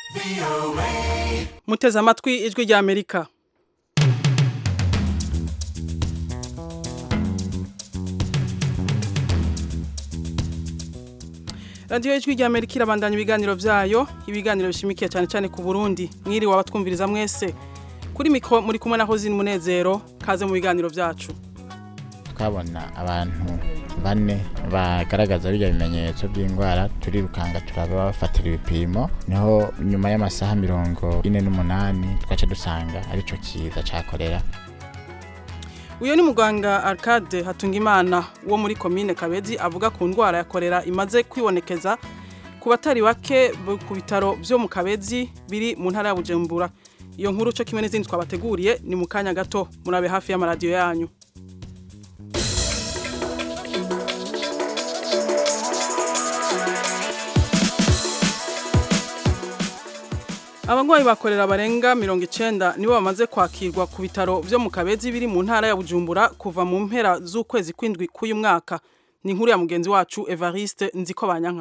muteze amatwi ijwi rya amerika radiyo y'ijwi rya amerika irabandanya ibiganiro byayo ibiganiro bishimikiye cyane cyane ku burundi mwiriwe abatwumviriza mwese kuri mikoro muri kumwe na hozini munezero kaze mu biganiro byacu twabona abantu bane bagaragaza bijya bimenyetso by'indwara turirukanga turabafatira ibipimo niho nyuma y'amasaha mirongo ine n'umunani twaca dusanga aricyo kiza cyakorera uyu ni muganga arcade hatungimana wo muri komine kabezi avuga ku ndwara ya korera imaze kwibonekeza ku batari bake ku bitaro byo mu kabezi biri mu ntara ya bujumbura iyo nkuru cyo kimwe n'izindi twabateguriye ni mu kanya gato murabe hafi y'amaradiyo yanyu Abagwayi bakorera barenga mirongo icenda nibo bamaze kwakirwa ku bitaro vyo mu Kabezi biri mu ntara ya Bujumbura kuva mu mpera z'ukwezi kwindwi k'uyu mwaka. Ni inkuru ya mugenzi wacu Evariste Nziko Banyanka.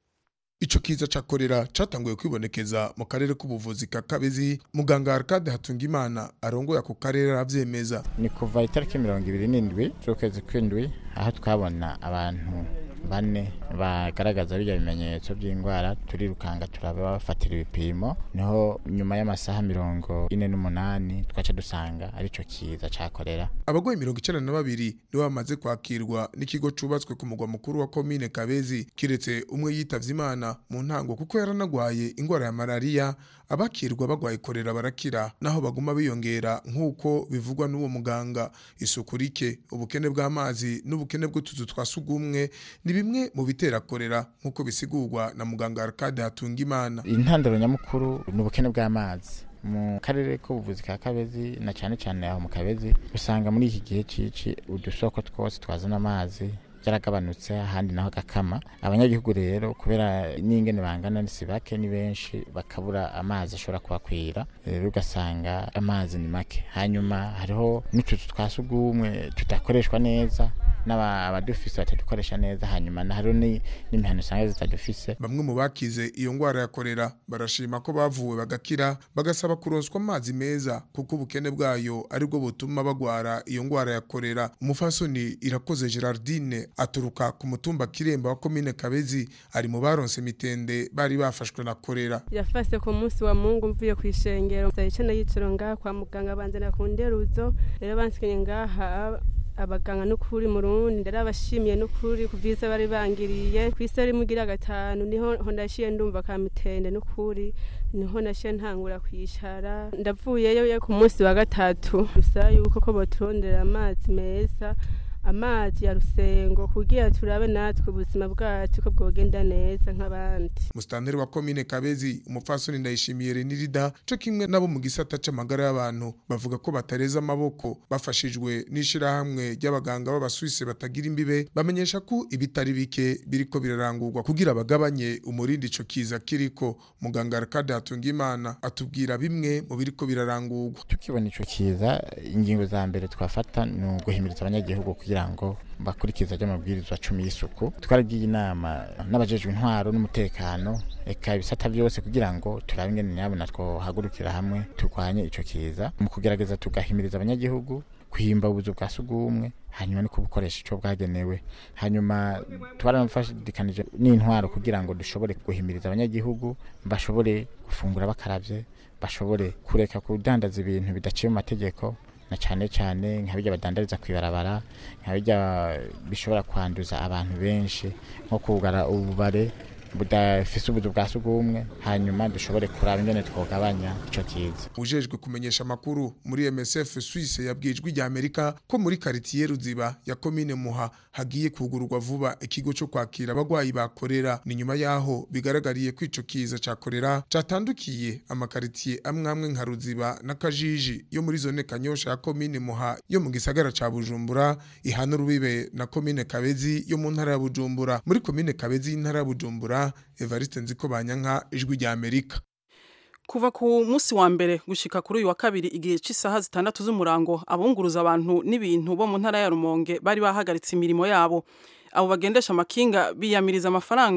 Ico kiza ca korera catanguye kwibonekeza mu karere k'ubuvuzi ka Kabezi muganga Arcade Hatungimana arongoye ako karere aravyemeza. ni kuva itariki mirongo ibiri n'indwi z'ukwezi kw'indwi aho twabona abantu bane bagaragaza bijya bimenyetso by'indwara turirukanga turabafatira ibipimo niho nyuma y'amasaha mirongo ine n'umunani twaca dusanga aricyo kiza cyakorera Abagwayi mirongo icenda na babiri nibo bamaze kwakirwa n'ikigo cubatswe ku mugwa mukuru wa komine Kabezi kiretse umwe yitavye Imana mu ntango kuko yaranagwaye ingwara ya malaria abakirwa bagwaye korera barakira naho baguma biyongera nk'uko bivugwa n'uwo muganga isuku rike ubukene bw'amazi n'ubukene bw'utuzu twa sugumwe ni bimwe mu bitera korera nk'uko bisigurwa na muganga Arcade Hatungimana intandaro nyamukuru ni ubukene bw'amazi mu karere k'ubuvuzi ka kabezi na cyane cyane aho mu kabezi usanga muri iki gihe cici udusoko twose twazana amazi yaragabanutse ahandi naho gakama abanyagihugu rero kubera n'ingene bangana si bake ni benshi bakabura amazi ashobora kubakwira rero ugasanga amazi ni make hanyuma hariho n'utuzu twa sugumwe tudakoreshwa neza n'aba- abadufise batadukoresha neza hanyuma na hariho ni- n'imihano usanga zitadufise Bamwe mu bakize iyo ngwara ya korera barashima ko bavuwe bagakira bagasaba kuronswa amazi meza kuko ubukene bwayo aribwo butuma bagwara iyo ngwara ya korera umufasoni irakoze Gerardine aturuka ku mutumba Kiremba wa komine Kabezi ari mu baronse mitende bari bafashwe na korera yafase ku munsi wa mungu mvuye ku ishengero icenda yiciro ngaha kwa muganga banzana ku nderuzo rero bansikenye ngaha abaganga n'ukuri mu rundi ndari abashimiye n'ukuri ku vyiza bari bangiriye kw'isi ari mugira gatanu niho ho ndashiye ndumva ka mitende n'ukuri niho nashiye ntangura kwicara ndavuyeyo yo ku munsi wa gatatu dusaba yuko ko boturondera amazi meza amazi ya rusengo kugira turabe natwe ubuzima bwacu ko bwogenda neza nk'abandi Mustanteri wa komine Kabezi umupfasoni ndayishimiye Renirida co kimwe nabo mu gisata c'amagara y'abantu bavuga ko batareza amaboko bafashijwe n'ishirahamwe ry'abaganga b'abasuwise batagira imbibe bamenyesha ko ibitari bike biriko birarangurwa kugira bagabanye umurindi ico kiza kiriko muganga Arcade Hatungimana atubwira bimwe mu biriko birarangurwa tukibona ico kiza ingingo za mbere twafata ni uguhimiriza abanyagihugu kugira ngo bakurikiza ry'amabwirizwa cumi y'isuku twaragiye inama n'abajejwe intwaro n'umutekano eka ibisata byose kugira ngo turabe ingene nyabona twohagurukira hamwe turwanye ico kiza mu kugerageza tugahimiriza abanyagihugu kwimba ubuzu bwa sugumwe hanyuma no kubukoresha ico bwagenewe hanyuma twaranafashikanije n'intwaro kugira ngo dushobore guhimiriza abanyagihugu bashobore gufungura bakaravye bashobore kureka kudandaza ibintu bidaciye mu mategeko na cyane cyane nka bijya badandariza ku ibarabara nka bijya bishobora kwanduza abantu benshi nko kugara ububare budafise ubuzu bwa sugumwe hanyuma dushobore kuraba ingene twogabanya ico kiza ujejwe kumenyesha amakuru muri MSF Suisse yabwijwe rya Amerika ko muri quartier Ruziba ya commune Muha hagiye kugururwa vuba ikigo cyo kwakira abagwayi bakorera ni nyuma yaho bigaragariye ko ico kiza ca korera catandukiye amakaritiye amwe amwe nka Ruziba na Kajiji yo muri zone Kanyosha ya commune Muha yo mu gisagara ca Bujumbura ihana rubibe na commune Kabezi yo mu ntara ya Bujumbura muri commune Kabezi y'intara ya Bujumbura Evariste Nziko Banyanka ijwi rya Amerika Kuva ku munsi wa mbere gushika kuri uyu wa kabiri igihe c'isaha zitandatu z'umurango abunguruza abantu n'ibintu bo mu ntara ya Rumonge bari bahagaritse imirimo yabo abo bagendesha amakinga biyamiriza amafaranga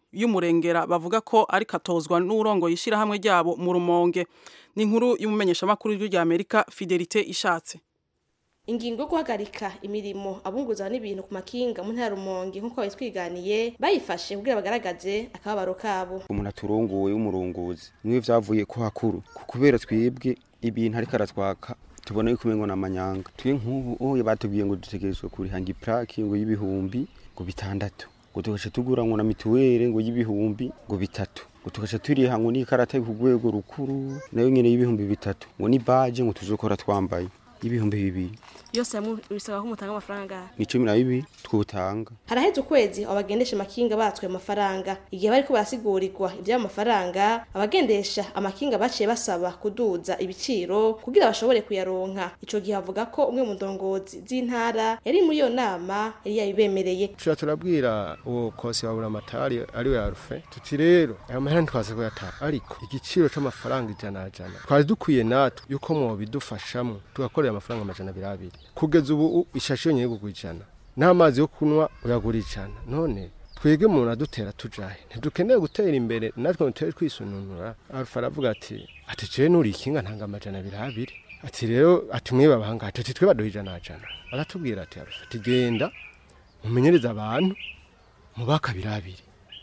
y'umurengera bavuga ko ari katozwa n'urongo yishirahamwe ryabo mu rumonge ni inkuru y'umumenyeshamakuru w'ijwi Amerika Fidelite Ishatse ingingo yo guhagarika imirimo abunguza n'ibintu ku makinga mu ntara rumonge nk'uko babitwiganiye bayifashe kugira bagaragaze akababaro kabo umuntu aturongoye w'umurunguzi niwe vyavuye ko hakuru kubera twebwe ibintu ariko aratwaka tubona yuko umengo n'amanyanga twe nk'ubu oye batubwiye ngo dutegerezwa kurihanga iplaki ngo y'ibihumbi ngo bitandatu ngo tugaca tugura ngo na mituwere ngo y'ibihumbi ngo bitatu ngo tugaca turiha ngo n'ikarata ku rwego rukuru nayo nyene y'ibihumbi bitatu ngo ni baje ngo tuzokora twambaye y'ibihumbi bibiri yose hamwe bisaba ko mutanga amafaranga ni cumi na bibiri twotanga haraheze ukwezi abo bagendesha amakinga batswe amafaranga igihe bariko barasigurirwa ivy'ayo mafaranga abagendesha amakinga baciye basaba kuduza ibiciro kugira bashobore kuyaronka ico gihe bavuga ko umwe mu ndongozi z'intara yari muri iyo nama yari yabibemereye tuca turabwira uwo kosi wa buramatari ariwe arufe tuti rero ayo mahera ntitwaze kuyatanga ariko igiciro c'amafaranga ijana jana twari dukwiye natwe yuko mwobidufashamwo tugakorera amafaranga amajana abiri abiri kugeza ubu ishashi yonyine kugura ijana n'amazi yo kunywa uyagura ijana none twege umuntu adutera tujahe ntidukeneye gutera imbere natwe dutere twisununura arufa aravuga ati ati jewe nuri ikinga ntanga amajana abiri abiri ati rero ati mwe babanga ati twe baduha ijana jana aratubwira ati arufa ati genda mumenyereze abantu mubaka abiri abiri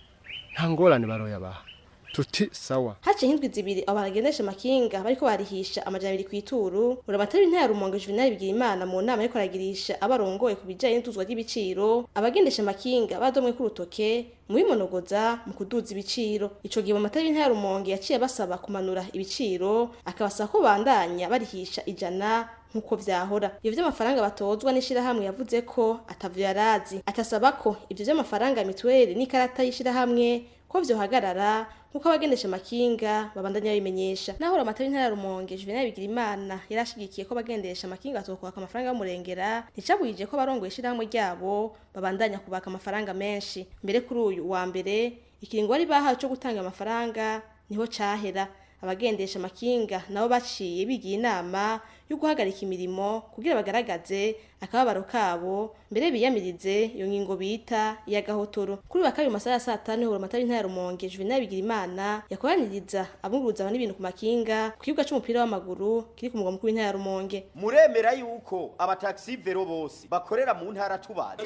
nta ngorane baroyabaha tuti sawa haciye nk'indwi zibiri abo bagendesha amakinga bariko barihisha amajana abiri kw'ituru uramatari intara rumonge juvenali bigira imana mu nama ariko aragirisha abarongoye ku bijanye n'ituzwa ry'ibiciro abagendesha amakinga badomwe k'urutoke mu bimonogoza mu kuduza ibiciro ico gihe amatari intara rumonge yaciye basaba kumanura ibiciro akabasaba ko bandanya barihisha ijana nk'uko vyahora ivyo vy'amafaranga batozwa n'ishirahamwe yavuze ko atavyo yarazi atasaba ko ivyo vy'amafaranga ya mituweli n'ikarata y'ishirahamwe ko vyohagarara nkuko abagendesha amakinga babandanya babimenyesha naho amatari ntara rumonge Juvenal Bigirimana yarashigikiye ko abagendesha amakinga bazokwaka amafaranga y'umurengera nticabujije ko abarongoye ishirahamwe ryabo babandanya kubaka amafaranga menshi mbere kuri uyu wa mbere ikiringo bari bahawe co gutanga amafaranga niho cahera abagendesha amakinga nabo baciye bigiye inama yo guhagarika imirimo kugira bagaragaze akababaro kabo mbere biyamirize iyo ngingo bita iya gahotoro kuri wa kabiri masaha ya saa tanu hura amatara intara rumonge juvenal bigirimana yakoraniriza abunguruza n'ibintu ku makinga ku kibuga c'umupira w'amaguru kiri ku mugwa mukuru w'intara rumonge muremera yuko abataxi vero bose bakorera mu ntara tubaje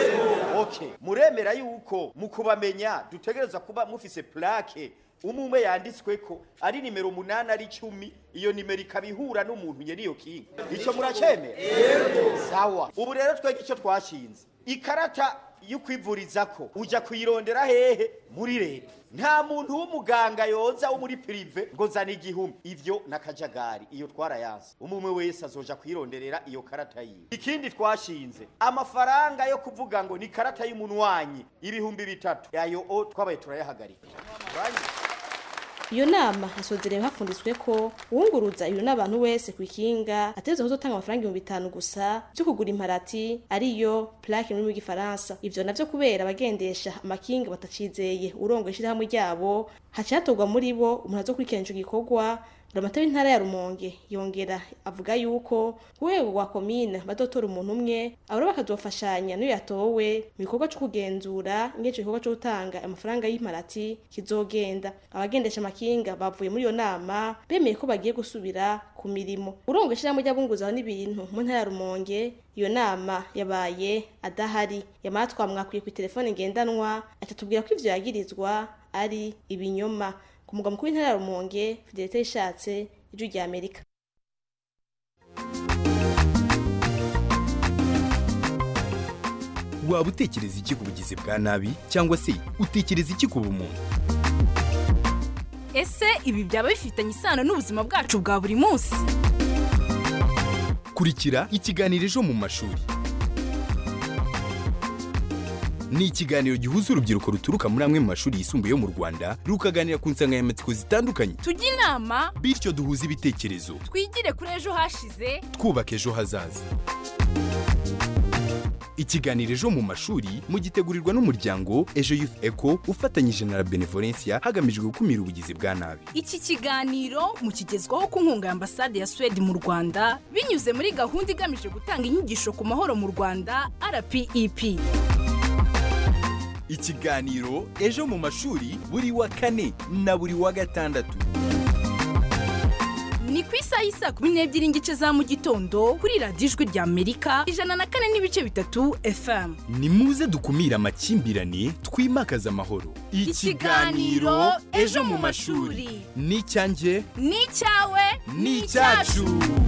okay muremera yuko mu kubamenya dutegereza kuba mufise plaque umwe yanditswe ko ari nimero umunani ari icumi iyo nimero ikaba ihura n'umuntu nyene iyo kinga ico muracemera sawa ubu rero twege ico twashinze ikarata y'ukwivurizako uja kuyirondera hehe muri leta nta muntu w'umuganga yoza wo muri prive ngo zana igihumbi ivyo nakajagari iyo twarayanse umwe wese azoja kuyironderera iyo karata yiwe ikindi twashinze amafaranga yo kuvuga ngo ni karata y'umunwanyi ibihumbi bitatu ayo o twabaye turayahagarika iyo nama hasozerewe hafunditswe ko uwunguruza ibintu n'abantu wese ku ikinga ateza kuzotanga amafaranga ibihumbi bitanu gusa byo kugura imparati ariyo plaque muri gifaransa ivyo navyo kubera abagendesha amakinga batacizeye urongo ishirahamwe ryabo haciye hatorwa muri bo umuntu azokurikirana ico gikorwa Buramatari intara ya Rumonge yongera avuga yuko urwego rwa komine badotora umuntu umwe abura bakazofashanya n'iyo yatowe mu gikorwa cyo kugenzura ingece gikorwa cyo gutanga amafaranga y'imparati kizogenda abagendesha amakinga bavuye muri iyo nama bemeye ko bagiye gusubira ku mirimo urongo ishyirahamwe ry'abunguza n'ibintu mu ntara ya Rumonge iyo nama yabaye adahari yamara twamwakwiye ku telefone ngendanwa atatubwira ko ivyo yagirizwa ari ibinyoma ku mugwa mukuru w'intara ya Rumonge Fidelite ishatse ijwi rya Amerika waba utekereza iki ku bugizi bwa nabi cyangwa se utekereza iki ku bumuntu ese ibi byaba bifitanye isano n'ubuzima bwacu bwa buri munsi kurikira ikiganiro ejo mu mashuri ni ikiganiro gihuza urubyiruko ruturuka muri amwe mu mashuri yisumbuye yo mu rwanda rukaganira ku nsanganyamatsiko zitandukanye tujye inama bityo duhuze ibitekerezo twigire kuri ejo hashize twubaka ejo hazaza ikiganiro ejo mu mashuri mugitegurirwa n'umuryango ejo youth eco ufatanyije na la benevolencia hagamijwe gukumira ubugizi bwa nabi iki kiganiro mukigezwaho ku nkunga ya ambasade ya suwede mu rwanda binyuze muri gahunda igamije gutanga inyigisho ku mahoro mu rwanda rpep ikiganiro ejo mu mashuri buri wa kane na buri wa gatandatu ni ku isaha y'isa kumi n'ebyiri n'igice za mu gitondo kuri radiyo ijwi rya amerika ijana na kane n'ibice bitatu fm ni muze dukumire amakimbirane twimakaze amahoro Ikiganiro Ejo mu mashuri. ni icyanjye ni icyawe ni icyacu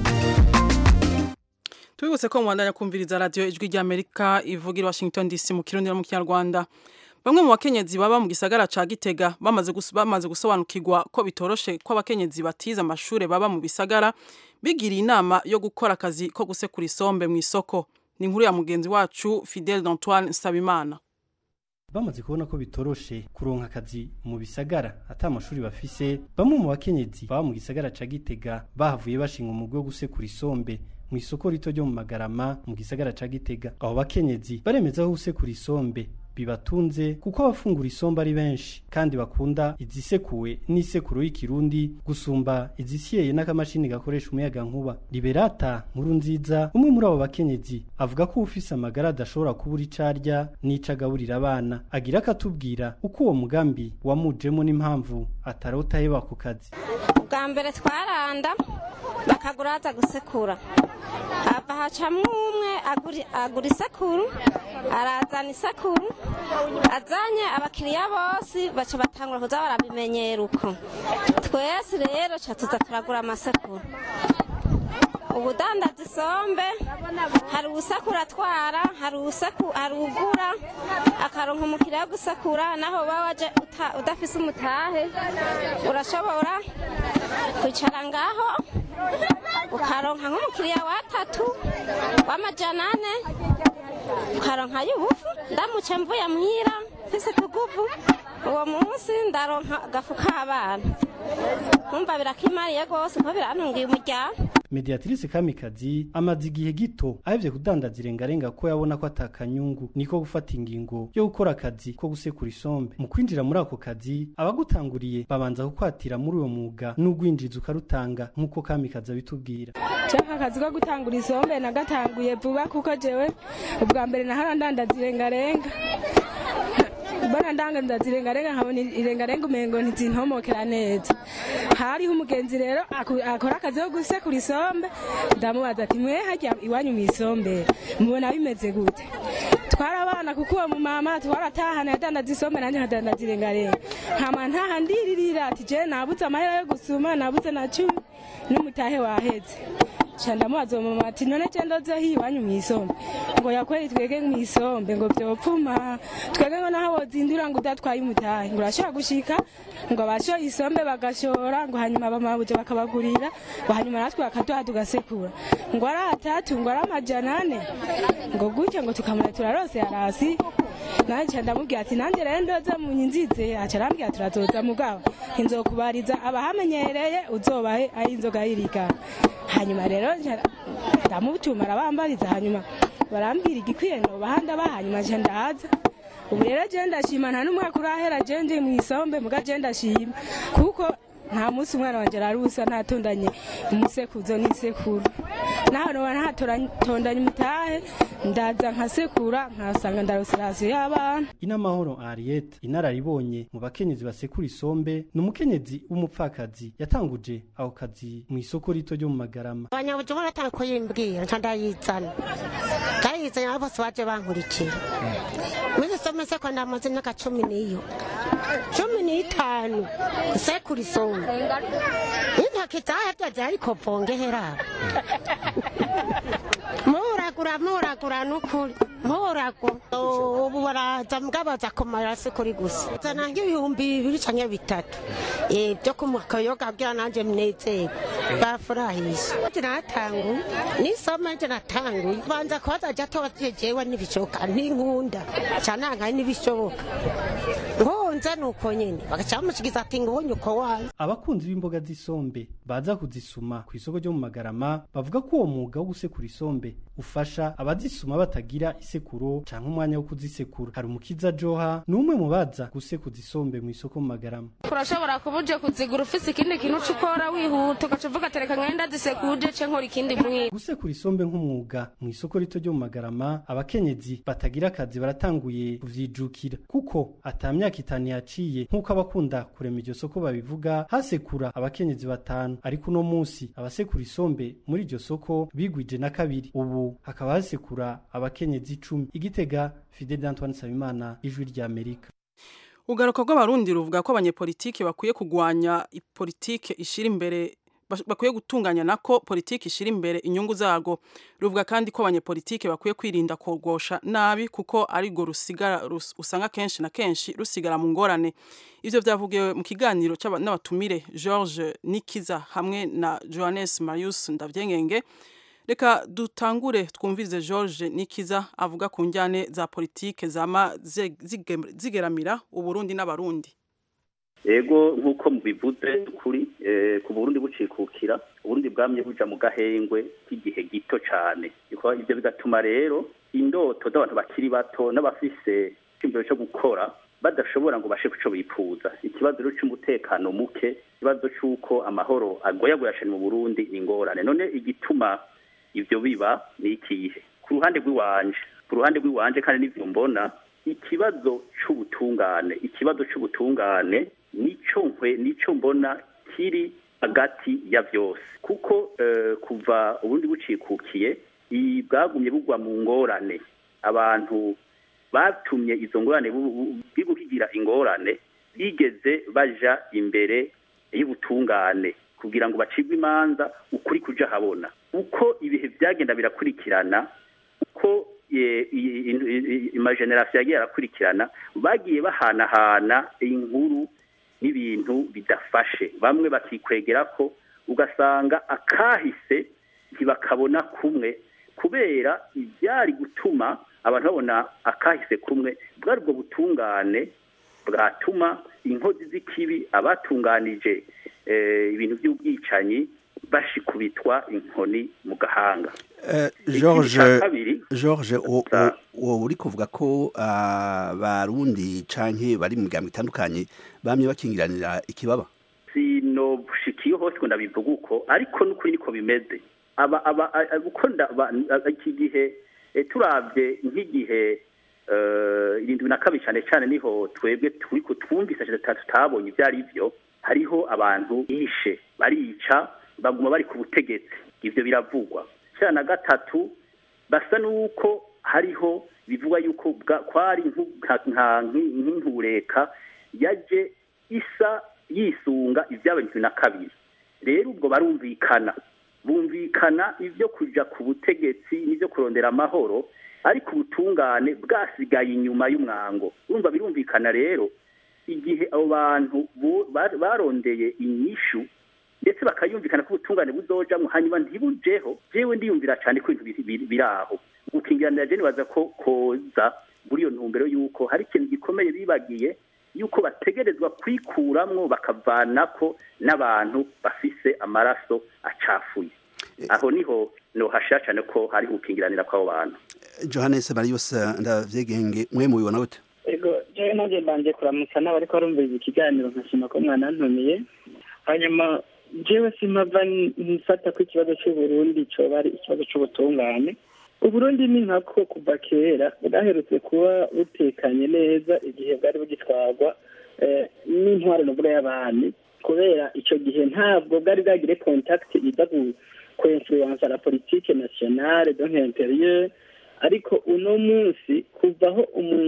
tubibutse ko mubandanya kumviriza radiyo ijwi ry'amerika ivugira i washington dc mu kirundi no mu kinyarwanda bamwe mu bakenyezi baba mu gisagara ca gitega bamaze gus- bamaze gusobanukirwa ko bitoroshe ko abakenyezi batize amashure baba mu bisagara bigiriye inama yo gukora akazi ko gusekura isombe mu isoko ni inkuru ya mugenzi wacu fidel d'antoine nsabimana bamaze kubona ko bitoroshe kuronka akazi mu bisagara ata amashuri bafise bamwe mu bakenyezi baba mu gisagara ca gitega bahavuye bashinga umugwi wo gusekura isombe mu isoko rito ryo mu magarama mu gisagara ca gitega abo bakenyezi baremeza ko gusekura isombe bibatunze kuko abafungura isombe ari benshi kandi bakunda izisekuwe n'isekuru y'ikirundi gusumba izisyeye n'akamashini gakoresha umuyaga nkuba liberata nkuru nziza umwe muri abo bakenyezi avuga ko ufise amagara adashobora kubura ico arya n'ico agaburira abana agira akatubwira uko uwo mugambi wamujemo n'impamvu atarota aheba ku kazi ubwa mbere twaranda bakagura haza gusekura hava hacamwo umwe aguri- agura isekuru arazana isekuru azanye abakiriya bose baca batangura kuza barabimenyera uko twese rero ca tuza turagura amasekuru ubudandaza isombe hari uwusekura atwara hari uwuseku- hari ugura akaronka umukiriya wo gusekura naho uba waje uta- udafise umutahe urashobora kwicara ngaho ukaronka nk'umukiriya watatu w'amajana ane ukaronka y'ubufu ndamutse mvuye muhira mfise tuguvu uwo munsi ndaronka agafu k'abana nkumva birakimariye rwose kuko birantungiye umuryango mediatrice kamikazi amaze igihe gito ahevye kudandaza irengarenga ko yabona ko atakanyungu niko gufata ingingo yo gukora akazi ko gusekura isombe mu kwinjira muri ako kazi abagutanguriye babanza kukwatira muri uwo mwuga n'ugwinjiza ukarutanga nk'uko kamikazi abitubwira cyangwa akazi ko gutangura isombe nagatanguye vuba kuko jewe ubwa mbere nahora ndandaza irengarenga mbona ndandaza irengarenga nkabona irengarenga umengo ntizintomokera neza hariho umugenzi rero aku- akora akazi ko gusekura isombe ndamubaza ati mwe hajya iwanyu mu isombe mubona bimeze gute twarabana kuko uwo mumama twaratahana yadandaza isombe nanjye nkadandaza irengarenga nkama ntaha ndiririra ati je nabuze amahera yo gusuma nabuze na cumi n'umutahe waheze ca ndamubaza uwo mama ati none je ndoze hi iwanyu mu isombe ngo yakweri twege mu isombe ngo vyopfuma twege ngo naho wozindura ngo udatwaye umutahe ngo urashobora gushika ngo abashoye isombe bagashora ngo hanyuma bamabuje bakabagurira ngo hanyuma natwe bakaduha tugasekura ngo ari atatu ngo ari amajana ane ngo gutyo ngo tukamura turarose arasi nanje ndamubwira ati nanjye rero ndoze mu nyinzize aca arambwira turazoza mugabo inzokubariza abahamenyereye uzobahe aho inzoga yirigana hanyuma rero nca- ndamutuma arabambariza hanyuma barambwira igikwiye nobaha ndabaha hanyuma nca ndaza ubu rero je ndashima nta n'umwaka urahera je ndi mu isombe muga je ndashima kuko nta munsi umwana wanje ararusa ntatondanye umusekuzo n'isekuru naho noba ntatondanye umutahe ndaza nkasekura nkasanga ndarose rasiyo y'abana inamahoro Ariete inararibonye mu bakenyezi basekura isombe ni umukenyezi w'umupfakazi yatanguje ako kazi mu isoko rito ryo mu magarama abanyabujumbura atanga ko yimbwira nca ndayizana ndayizanye abo bose baje bankurikira muri some seko ndamaze imyaka cumi n'iyo cumi n'itanu sekura isombe intoki zahevyaje ariko vongeheraba muragura muragura nukuri muragura ubu baraza mwabaza kumara sekuri gusa zana nk'ibihumbi bibiri canke bitatu Eh, byo kumukayoga kugira nanje mnezerwe bafurahisha nje natanguye nisoma nje natanguye banza kubaza jato jejewe n'ibishoboka n'inkunda cananga n'ibishoboka ngo abikunze nuko nyene bagaca bamushikiza ati ngo ubonye uko wayo abakunzi b'imboga z'isombe baza kuzisuma ku isoko ryo mu magarama bavuga ko uwo mwuga wo gusekura isombe ufasha abazisuma batagira isekuro canke umwanya wo kuzisekura hari umukiza joha ni umwe mu baza gusekuza isombe mu isoko mu magarama urashobora kuba uje kuzigura ufise ikindi kintu uca ukora wihuta ugaca uvuga tereka nkenda zisekuje ce nkora ikindi mwiga gusekura isombe nk'umwuga mu isoko rito ryo mu magarama abakenyezi batagira akazi baratanguye kuvyijukira kuko ata myaka itanu yaciye nk'uko abakunda kurema iryo soko babivuga hasekura abakenyezi batanu ariko uno musi abasekura isombe muri iryo soko bigwije na kabiri ubu hakaba hasekura abakenyezi icumi igitega fide d'antoine nsabimana ijwi rya amerika ugaruka rw'abarundi ruvuga ko abanyepolitike bakwiye kugwanya politike ishira imbere bakwiye gutunganya nako politiki ishira imbere inyungu zarwo ruvuga kandi ko abanyepolitike bakwiye kwirinda kogosha nabi kuko ariko rusigara usanga kenshi na kenshi rusigara mu ngorane ivyo vyavugiwe mu kiganiro n'abatumire George Nikiza hamwe na Johannes Marius Ndavyengenge reka dutangure twumvize George Nikiza avuga ku njyane za politike zama zigeramira uburundi n'abarundi ego nk'uko mubivuze kuri ku burundi bucikukira uburundi bwamye buja mu gahengwe k'igihe gito cyane ibyo bigatuma rero indoto z'abantu bakiri bato n'abafise icyumviro cyo gukora badashobora ngo bashe kuco bifuza ikibazo rero cy'umutekano muke ikibazo cy'uko amahoro agoyagoyashane mu burundi ni ingorane none igituma ibyo biba ni ikihe ku ruhande rw'iwanje ku ruhande rw'iwanje kandi n'ibyo mbona ikibazo cy'ubutungane ikibazo cy'ubutungane nico nkwe nico mbona kiri hagati ya byose kuko kuva ubundi bucikukiye bwagumye bugwa mu ngorane abantu batumye izo ngorane biguhigira ingorane bigeze baja imbere y'ubutungane kugira ngo bacibwe imanza ukuri kuja habona uko ibihe byagenda birakurikirana uko amajenerasiyo yagiye arakurikirana bagiye bahanahana inkuru n'ibintu bidafashe bamwe bakikwegera ko ugasanga akahise ntibakabona kumwe kubera ibyari gutuma abantu babona akahise kumwe bwari ubwo butungane bwatuma inkozi z'ikibi abatunganije ibintu by'ubwicanyi bashikubitwa inkoni mu gahanga george george wowe uri kuvuga ko abarundi canke bari mu miryango itandukanye bamye bakingiranira ikibaba sinobushikiye hose ngo ndabivuga uko ariko n'ukuri niko bimeze aba aba uko iki gihe turabye nk'igihe irindwi na kabiri cyane cyane niho twebwe turi kutwumvise tutabonye ibyo ari byo hariho abantu bishe barica baguma bari ku butegetsi ibyo biravugwa cya na gatatu basa n'uko hariho bivugwa yuko kwari nk'intureka yaje isa yisunga iby'abanywi na kabiri rero ubwo barumvikana bumvikana ibyo kujya ku butegetsi n'ibyo kurondera amahoro ariko ubutungane bwasigaye inyuma y'umwango urumva birumvikana rero igihe abo bantu barondeye inyishu ndetse bakayumvikana ko ubutungane buzojamwo hanyuma ntibujeho jewe ndiyumvira cyane ko ibintu biri aho gukingiranira je nibaza ko koza muri iyo ntumbero y'uko hari ikintu gikomeye bibagiye yuko bategerezwa kwikuramwo bakavanako n'abantu bafise amaraso acafuye aho niho nohashira cyane ko hari gukingiranira kw'abo bantu johannes marius ndavyegenge mwe mubibona gute ego jewe nanjye mbanje kuramutsa n'abariko barumviriza ikiganiro nkashima ko mwanantumiye hanyuma jewe simpava nfata ko ikibazo c'uburundi coba ari ikibazo c'ubutungane uburundi ni nkako kuva kera bwaherutse kuba butekanye neza igihe bwari bugitwarwa n'intwaro nubwo y'abami kubera ico gihe ntabwo bwari bwagire contact iza kuinfluensa la politique nationale donc intérieure ariko uno munsi kuvaho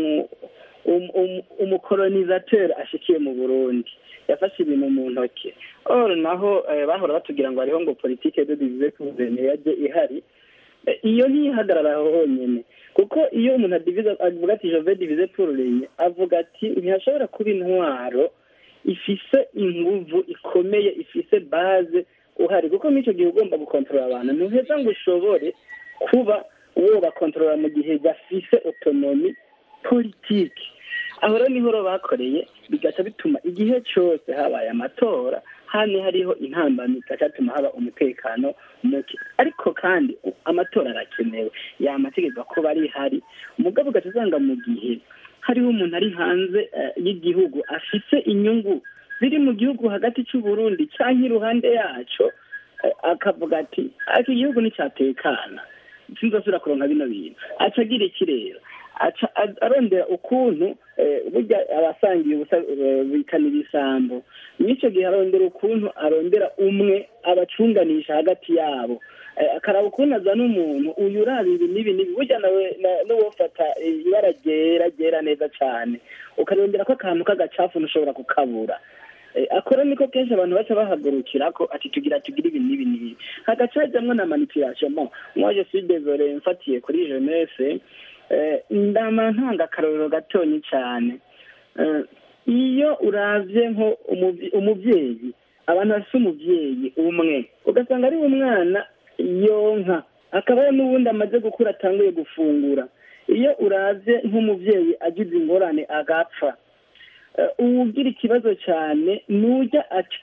umukolonisateur ashikiye mu burundi yafashe ibintu mu ntoki or naho bahora batubwira ngo hariho ngo politike de divize kuzene yaje ihari iyo ntiyihagarara aho honyine kuko iyo umuntu adivize avuga ati jove divize pururenye avuga ati ntihashobora kuba intwaro ifise inguvu ikomeye ifise baze uhari kuko muri icyo gihe ugomba gukontorora abantu ntuheza ngo ushobore kuba uwo bakontorora mu gihe gafise otonomi politiki aho rero niho bakoreye bigaca bituma igihe cyose habaye amatora hano hariho intambamyi zigatuma haba umutekano muke ariko kandi amatora arakenewe yamategeko kuba ari hari umugabo ugaca usanga mu gihe hariho umuntu ari hanze y'igihugu afite inyungu ziri mu gihugu hagati cy'u Burundi cyangwa iruhande yaco akavuga ati ariko igihugu nticyatekana sinzasubira kuronka bino bintu aca agira iki rero aca arondera ukuntu burya abasangiye ubusa bikanira ibisambo n'icyo gihe arondera ukuntu arondera umwe abacunganisha hagati yabo akaraba ukuntu azana umuntu uyu uraba ibi n'ibi n'ibi burya nawe n'uwofata ibara ryera ryera neza cyane ukarondera ko akantu k'agacafu ntushobora kukabura akora niko kenshi abantu baca bahagurukira ko ati tugira tugira ibi n'ibi n'ibi hagaca hajyamwo na manipulation mo mwaje si désolé mfatiye kuri jeunesse ndama ntanga akarorero gatonyi cyane iyo uravye nko umuvyeyi abantu bafite umuvyeyi umwe ugasanga ari umwana yonka akaba n'ubundi amaze gukura atanguye gufungura iyo uravye nk'umuvyeyi agize ingorane agapfa uwugira ikibazo cyane nujya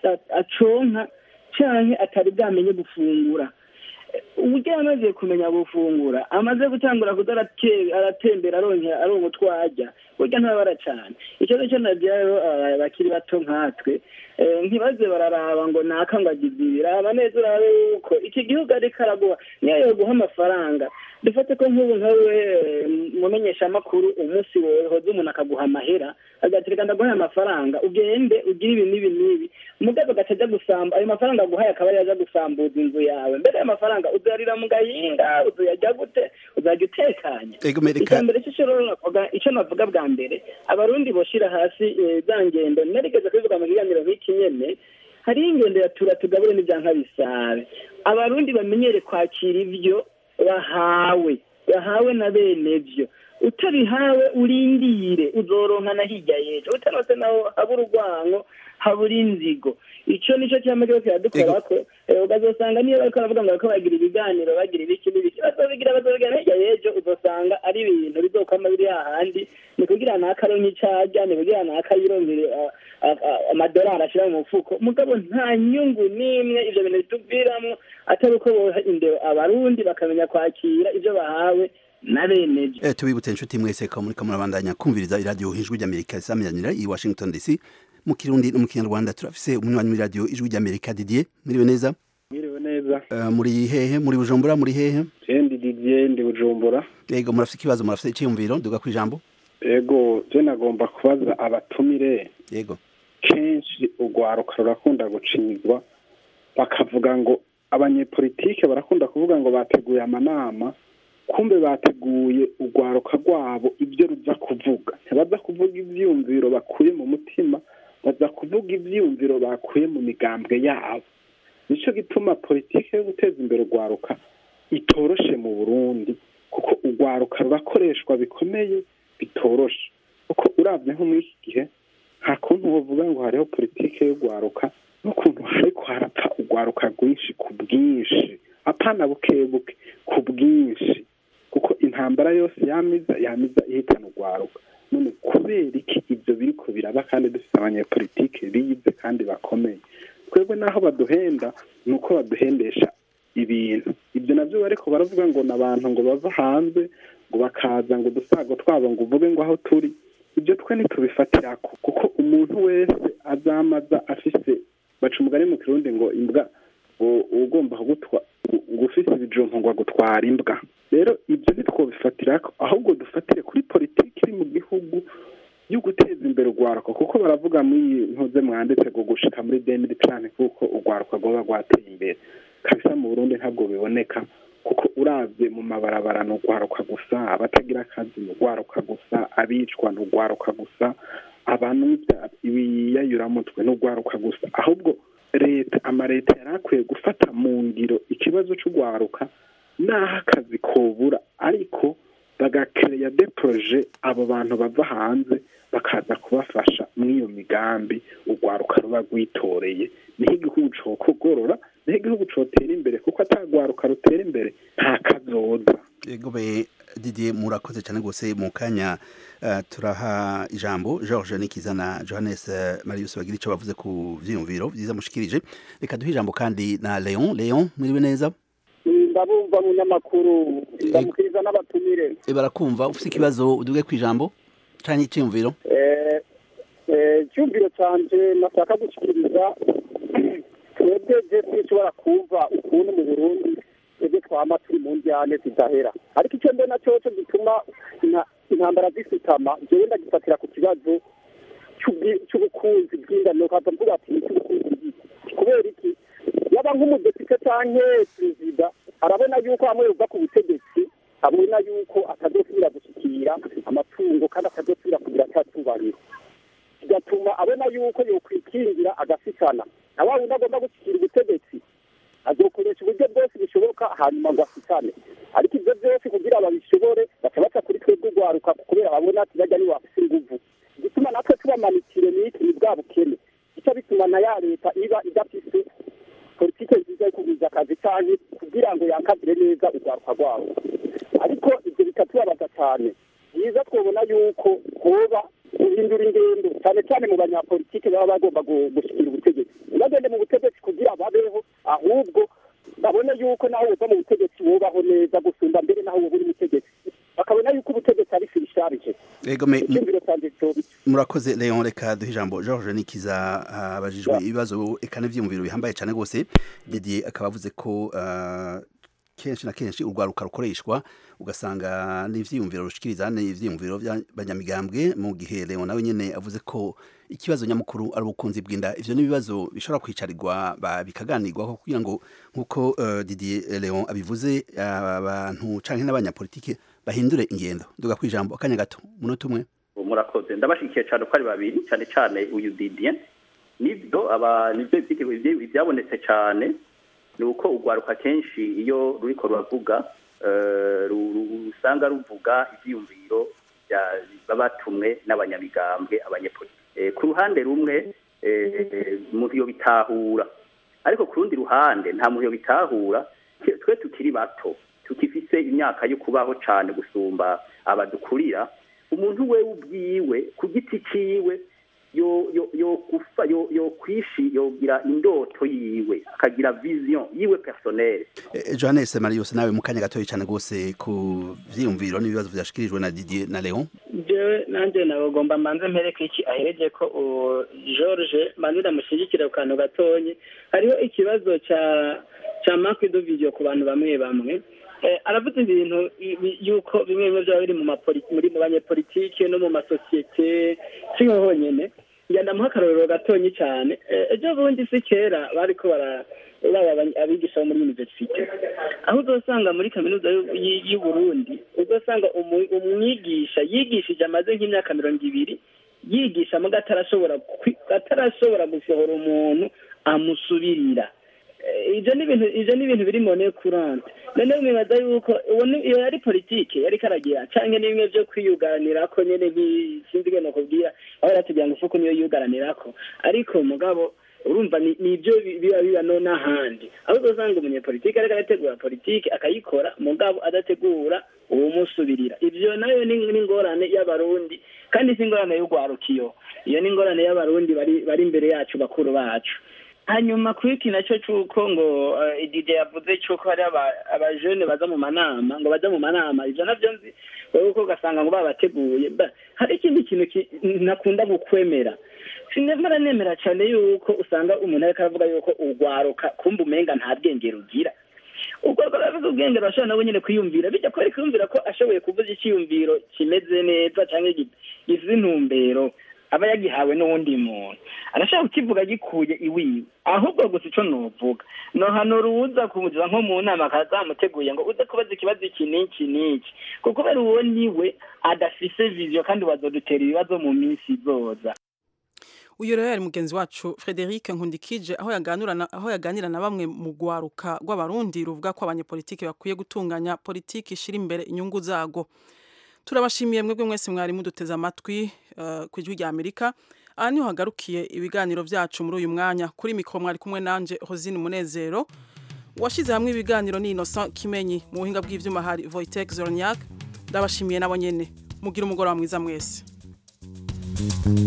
aconka cyangwa atari bwamenye gufungura uburyo yamaze kumenya gufungura amaze gutangura kuza aratembera aronka utwo arya burya ntabara cyane ikibazo cyo nagira rero bakiri bato nkatwe ntibaze bararaba ngo naka ngo agize ibi raba neza urabe yuko iki gihugu ariko araguha niyo yoguha amafaranga dufate ko nk'ubu nkawe mumenyesha amakuru umunsi wohoze umuntu akaguha amahera agatereka ndaguhaye amafaranga ugende ugire ibi n'ibi n'ibi mugabo agaca ajya gusamba ayo mafaranga aguhaye akaba ari aja gusambuza inzu yawe mbere ayo mafaranga uzarira mu gahinga uzayajya gute uzajya utekanye icya mbere icyo navuga bwa mbere abarundi boshira hasi za ngendo narigeze kubivuga mu kiganiro nk'iki nyene hariho ingendo ya tura tugabure n'ibyanka bisabe abarundi bamenyere kwakira ibyo bahawe bahawe na bene byo utabihawe urindire uzoronka na hirya y'ejo utanose naho habura urwango habura inzigo icyo nicyo cyama cyose kiradukora ko ukazosanga niyo bariko baravuga ngo bariko bagira ibiganiro bagira ibiki n'ibiki bazobigira bazobigira hirya y'ejo uzosanga ari ibintu bizokwama biri hahandi ni kugira nakaronke icarya ni kugira nakayironkere amadolari ashira mu mufuko mugabo nta nyungu n'imwe ivyo bintu bituviramwo atari uko boha indero abarundi bakamenya kwakira ivyo bahawe na bene byo eh tubibutse inshuti mwese ko muri kamurabandanya kumviriza iradiyo ijwi ry'Amerika isamiranira i Washington DC mu kirundi no mu kinyarwanda turafise umunywanyi muri radio ijwi ry'Amerika Didier muriwe neza Mwiriwe neza uh, muri hehe muri Bujumbura muri hehe Jendi Didier ndi Bujumbura Yego murafise ikibazo murafise iciyumviro duga kwijambo Ego je nagomba kubaza abatumire Yego kenshi urwaruka rurakunda gucinyizwa bakavuga ngo abanyepolitike barakunda kuvuga ngo bateguye amanama kumbe bateguye urwaruka rwabo ibyo ruza kuvuga ntibaza kuvuga ibyiyumviro bakuye mu mutima baza kuvuga ibyiyumviro bakuye mu migambwe yabo nicyo gituma politiki yo guteza imbere urwaruka itoroshe mu burundi kuko urwaruka rurakoreshwa bikomeye bitoroshe kuko urabye nko muri iki gihe nta kuntu bavuga ngo hariho politiki y'urwaruka n'ukuntu ariko harapfa urwaruka rwinshi ku bwinshi apana buke buke ku bwinshi kuko intambara yose yamiza yamiza ihitana urwaruka none kubera iki ibyo biri ko biraba kandi dufite abanyepolitike bize kandi bakomeye twebwe n'aho baduhenda ni uko baduhendesha ibintu ibyo nabyo bariko baravuga ngo ni abantu ngo bava hanze ngo bakaza ngo udusago twabo ngo uvuge ngo aho turi ibyo twe ntitubifatira kuko umuntu wese azamaza afise baca umugani mu kirundi ngo imbwa ugomba kugutwa ngo ufise ibijumbu ngo agutwara imbwa rero ibyo ntitwobifatira ahubwo dufatire kuri politiki iri mu gihugu yo guteza imbere urwaruka kuko baravuga muri ntuze mwanditse ngo gushika muri demiri plane kuko urwaruka rwoba rwateye imbere kabisa mu burundi ntabwo biboneka kuko uravye mu mabarabara ni urwaruka gusa abatagira akazi ni urwaruka gusa abicwa ni urwaruka gusa abantu ibiyayuramutwe ni urwaruka gusa ahubwo leta amaleta yari akwiye gufata mu ngiro ikibazo c'urwaruka n'aho akazi kobura ariko bagakereya de proje abo bantu bava hanze bakaza kubafasha mw'iyo migambi urwaruka ruba rwitoreye niho igihugu cokogorora niho igihugu cotera imbere kuko atagwaruka rutera imbere nta kazoza yego be Didier murakoze cyane gose mu kanya uh, turaha ijambo George Nikiza na Johannes uh, Marius bagira ico bavuze ku vyiyumviro vyiza mushikirije reka duhe ijambo kandi na Leon Leon mwiriwe neza ndabumva munyamakuru ndamukiriza n'abatumire e barakumva ufite ikibazo uduge ku ijambo canke iciyumviro eh eh cyumviro canje nashaka gushikiriza twebwe je twishobora kumva ukuntu mu Burundi twebwe twama turi mu njyane zidahera ariko icyo mbona cyoco gituma intambara zisutama jewe ndagifatira ku kibazo cy'ubukunzi bw'ingano kaza mvuga ati cy'ubukunzi kubera iki yaba nk'umudepite canke perezida arabona yuko hamwe yuva ku butegetsi abona yuko atazosubira gushyikira amatungo kandi atazosubira kugira cyatubahiro bigatuma abona yuko yokwikingira agasikana na wa wundi agomba gushyikira ubutegetsi azokoresha uburyo bwose bishoboka hanyuma ngo asikane ariko ibyo byose kugira babishobore baca baca kuri twebwe urwaruka kubera babona ati bajya niwe bafise inguvu igituma natwe tubamanitire n'iki ni bwa bukene gica bituma na ya leta iba idafise politike nziza yo kugwiza akazi canke kugira ngo yakazire neza urwaruka rwabo ariko ibyo bikatubabaza cyane byiza twabona yuko hoba guhindura ingendo cyane cyane mu banyapolitike baba bagomba gushyikira ubutegetsi ntibagende mu butegetsi kugira babeho ahubwo babone yuko naho uva mu butegetsi wubaho neza gusumba mbere naho uba uri mutegetsi bakabona yuko ubutegetsi ari firisharije murakoze leon reka duhe ijambo george nikiza abajijwe ibibazo eka n'ivyiyumviro bihambaye cyane rwose didier akaba avuze ko kenshi na kenshi urwaruka rukoreshwa ugasanga n'ivyiyumviro rushikiriza n'ivyiyumviro by'abanyamigambwe mu gihe Leon nawe nyene avuze ko ikibazo nyamukuru ari ubukunzi bw'inda ivyo n'ibibazo bishobora kwicarirwa bikaganirwaho kugira ngo nk'uko uh, Didier Leon abivuze abantu canke n'abanyapolitike bahindure ingendo duga kwijambo akanya gato munota umwe murakoze ndabashikiye cyane uko ari babiri cyane cyane uyu Didier nibyo aba nibyo byabonetse cyane ni uko urwaruka kenshi iyo ruriko ruravuga usanga ruvuga ibyiyumviro babatumwe n'abanyamigambwe abanyepolitiki ku ruhande rumwe umuntu iyo bitahura ariko ku rundi ruhande nta muntu iyo bitahura twe tukiri bato tukifise imyaka yo kubaho cyane gusumba abadukurira umuntu we ubwiwe ku giti ciwe yo yo yo kufa yo yo kwishi yogira indoto yiwe akagira vision yiwe personnel eh, Johannes Marius nawe mukanya gatoyi cyane gose ku vyiyumviro n'ibibazo vyashikirijwe na Didier na Leon jewe nanje nabagomba manze mpereke iki ahereje ko George manze ndamushigikira ku kantu gatonyi hariho ikibazo ca ca marque de video ku bantu bamwe bamwe aravuze ibintu yuko bimwe bimwe byaba biri muri mu banyepolitike no mu masosiyete si nko honyine ndamuha akarorero gatonyi cyane ejo bundi si kera bari ko bara abigisha bo muri universite aho uzasanga muri kaminuza y'u Burundi uzasanga umwigisha yigishije amaze nk'imyaka mirongo ibiri yigisha muga atarashobora atarashobora gusohora umuntu amusubirira ibyo ni ibintu ibyo ni ibintu biri mone kurante noneho mwibaza yuko iyo yari politike yari karagira cyangwa ni bimwe byo kwiyugaranira ko nyine sinzi ngo nakubwira aho yaratugira ngo ufuko niyo yiyugaranira ko ariko mugabo urumva ni ibyo biba biba no n'ahandi aho uzasanga umunyepolitike ariko arategura politike akayikora mugabo adategura uwumusubirira ibyo nayo ni ingorane y'abarundi kandi si ingorane y'urwarukiyo iyo ni ingorane y'abarundi bari imbere yacu bakuru bacu hanyuma kuri iki nacyo cy'uko ngo idide yavuze cy'uko hari abajene baza mu manama ngo bajya mu manama ibyo nabyo nzi wowe uko ugasanga ngo babateguye hari ikindi kintu nakunda gukwemera sinemera nemera cyane yuko usanga umuntu ariko aravuga yuko urwaruka kumva umenga nta bwenge rugira ubwo baravuze ubwenge arashobora nawe nyine kwiyumvira bijya kubera kwiyumvira ko ashoboye kuvuza icyiyumviro kimeze neza cyangwa gize intumbero aba yagihawe n'uwundi muntu arashaka kukivuga gikuye iwiwe ahubwo gusa icyo nuvuga no hano ruza kumugira nko mu nama akazamuteguye ngo uze kubaza ikibazo iki n'iki n'iki kuko kubera uwo niwe adafise viziyo kandi bazodutera ibibazo mu minsi izoza uyu rero yari mugenzi wacu frederic nkundikije aho aho yaganira na bamwe mu rwaruka rw'abarundi ruvuga ko abanyepolitiki bakwiye gutunganya politiki ishyira imbere inyungu zago turabashimiye mwebwe mwese mwari muduteze amatwi ku ijwi rya amerika aha niho hagarukiye ibiganiro byacu muri uyu mwanya kuri mikoro mwari kumwe nanjye hozine umunezero uwashyize hamwe ibiganiro ni Innocent Kimenyi mu buhinga bw'ivyuma hari Voitech Zorniak ndabashimiye nabo nyene mugira umugoroba mwiza mwese